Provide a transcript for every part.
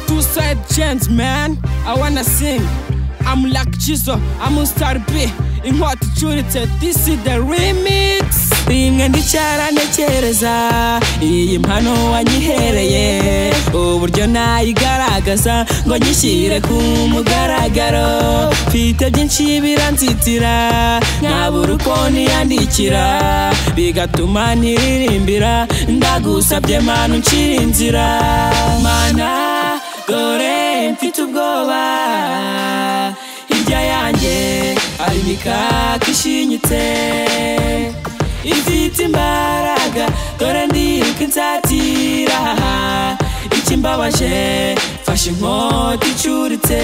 Two side chains, man. I wanna sing. I'm like Jesus, I'm on star B. In what icuritse, this is the remix. rimwe ndicaranekereza iyi mpano wanyihereye uburyo nayigaragaza ngo nyishyire ku mugaragaro mfite byinshi biranzitira nkabura uko niyandikira bigatuma niririmbira ndagusabye manu uncira inzira mana dore mfite ubwoba hirya yanjye hari imikaka ishinyitse ifite imbaraga dore ndika insatira ikimbabaje fashe inkota icuritse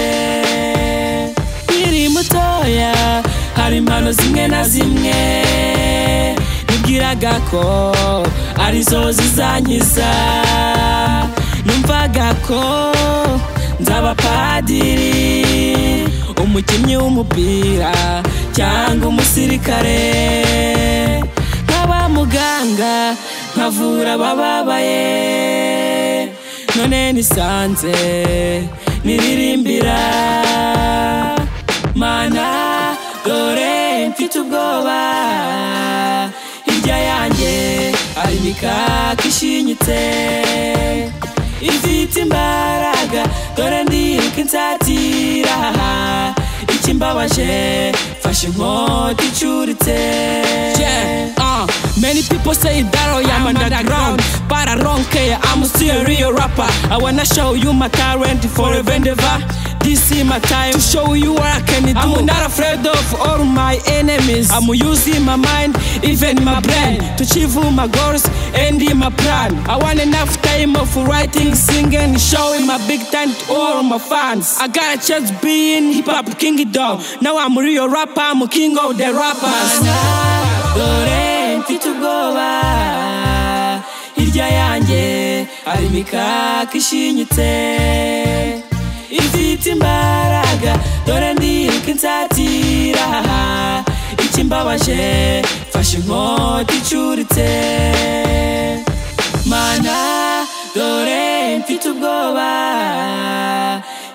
nkiri mutoya hari impano zimwe na zimwe nibwiraga ko arizo zizankiza numvaga ko nzaba padiri umukinnyi w'umupira cyangwa umusirikare nkaba muganga nkavura abababaye none nisanze niririmbira mana dore mfite ubwoba hirya yanjye hari imikaka ishinyitse ifite imbaraga dore ndika insatira ikimbabaje fashe inkota icuritse Yeah, uh, Many people say that I am underground, but I don't care. I'm still a real rapper. I wanna show you my talent forever and ever. This is my time to show you what I can do. I'm not afraid of all my enemies. I'm using my mind, even my brain, to achieve my goals and in my plan. I want enough time of writing, singing, showing my big time to all my fans. I got a chance being hip hop kingdom. Now I'm real rapper, I'm king of the rappers. Dore mfite ubwoba hirya yanjye hari imikaka ishinyitse ifite imbaraga dore ndika insatira ikimbabaje fashe inkota icuritse mana dore mfite ubwoba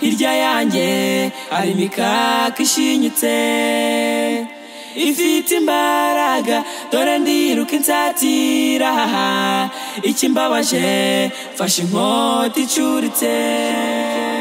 hirya yanjye hari imikaka ishinyitse ifite imbaraga dore ndiruka insatira ikimbabaje fashe inkota icuritse